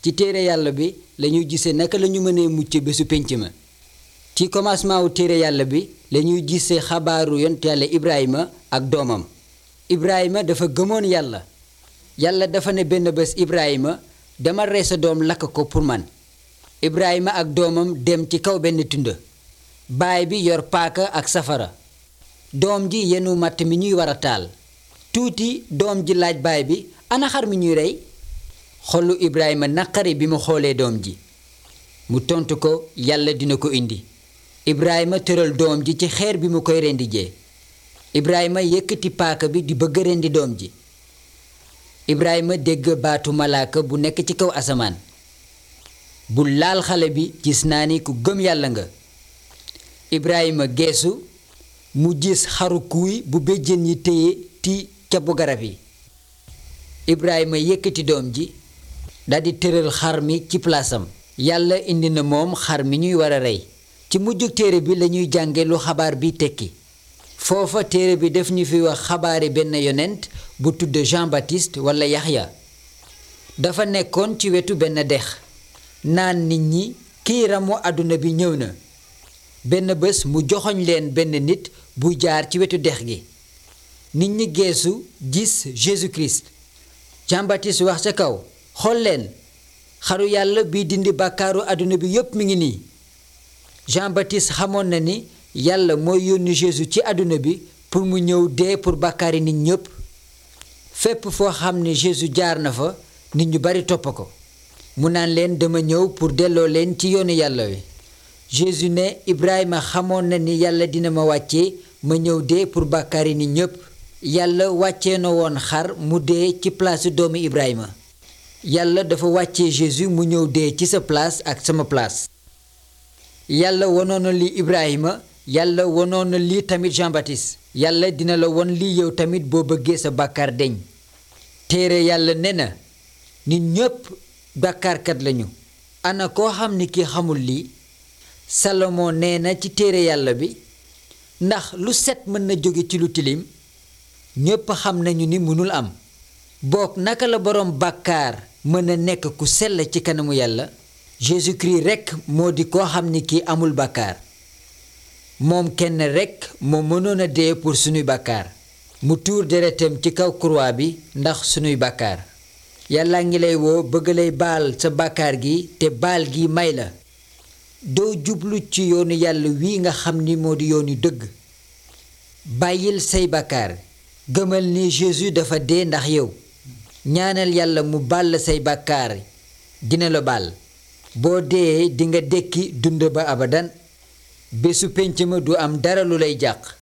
ci téere yàlla bi lañuy gisee naka lañu mënee mucc bésu pénc ma ci commencement wu téere yàlla bi lañuy gisee xabaaru yont yàlla Ibrahima ak doomam Ibrahima dafa gëmoon yàlla yàlla dafa ne benn bés Ibrahima dama rey sa doom lakk ko pour man Ibrahima ak doomam dem ci kaw benn tund baay bi yor paaka ak safara doom ji yenu matt mi ñuy war a taal tuuti doom ji laaj baay bi ana xar mi ñuy rey xolu Ibrahima naqari bi mu xoolee doom ji mu tontu ko yàlla dina ko indi Ibrahima tëral doom ji ci xeer bi mu koy rendi jee Ibrahima yëkkati paaka bi di bëgg rendi doom ji Ibrahima dégg baatu malaaka bu nekk ci kaw asamaan bu laal xale bi gis naa ni ku gëm yàlla nga Ibrahima geesu mu gis xaru kuuy bu béjjén yi téye ti cabu garab yi Ibrahima yëkkati doom ji daldi tëral xar mi ci palaasam yàlla indi na moom xar mi ñuy war a rey ci mujjug téere bi lañuy jànge lu xabaar bi tekki foofa téere bi def ñu fi wax xabaari benn yonent bu tudd Jean Baptiste walla Yaxya dafa nekkoon ci wetu benn dex naan nit ñi kii ramu àdduna bi ñëw na benn bés mu joxoñ leen benn nit bu jaar ci wetu dex gi nit ñi geesu gis Jésus-Christ Jean Baptiste wax ca kaw xool leen xaru yàlla bi dindi bàkkaaru àdduna bi yépp mi ngi nii Jean Baptiste xamoon na ni yàlla mooy yónni Jésus ci àdduna bi pour mu ñëw dee pour bàkkaari nit ñépp fépp foo xam ne Jésus jaar na fa nit ñu bari topp ko mu naan leen dama ñëw pour delloo leen ci yoonu yàlla wi Jésus ne Ibrahima xamoon na ni yàlla dina ma wàccee ma ñëw dee pour bàkkaari nit ñépp yàlla wàccee na woon xar mu dee ci place doomu Ibrahima yàlla dafa wàccee Jésus mu ñëw dee ci sa place ak sama place yàlla wonoon na lii Ibrahima yàlla wonoon na lii tamit Jean Baptiste yàlla dina la won lii yow tamit boo bëggee sa bàkkaar deñ téere yàlla ne na nit ñépp bàkkaarkat lañu ana koo xam ni ki xamul lii Salomon nee na ci téere yàlla bi ndax lu set mën na jóge ci lu tilim ñépp xam nañu ni mënul am boog naka la boroom bàkkaar mën a nekk ku sell ci kanamu yàlla Jésus-Christ rekk moo di koo xam ni kii amul bàkkaar moom kenn rekk moo mënoon a dee pour sunuy bàkkaar mu tuur deretam ci kaw croix bi ndax sunuy bàkkaar yàlla ngi lay woo bëgg lay baal sa bàkkaar gi te baal gi may la doo jublu ci yoonu yàlla wi nga xam ni moo di yoonu dëgg bàyyil say bàkkaar gëmal ni Jésus dafa dee ndax yow ñaanal yàlla mu baal la say bàkkaar dina la baal boo dee dinga dekki dund ba abadan bésu pénc ma du am dara lu lay jàq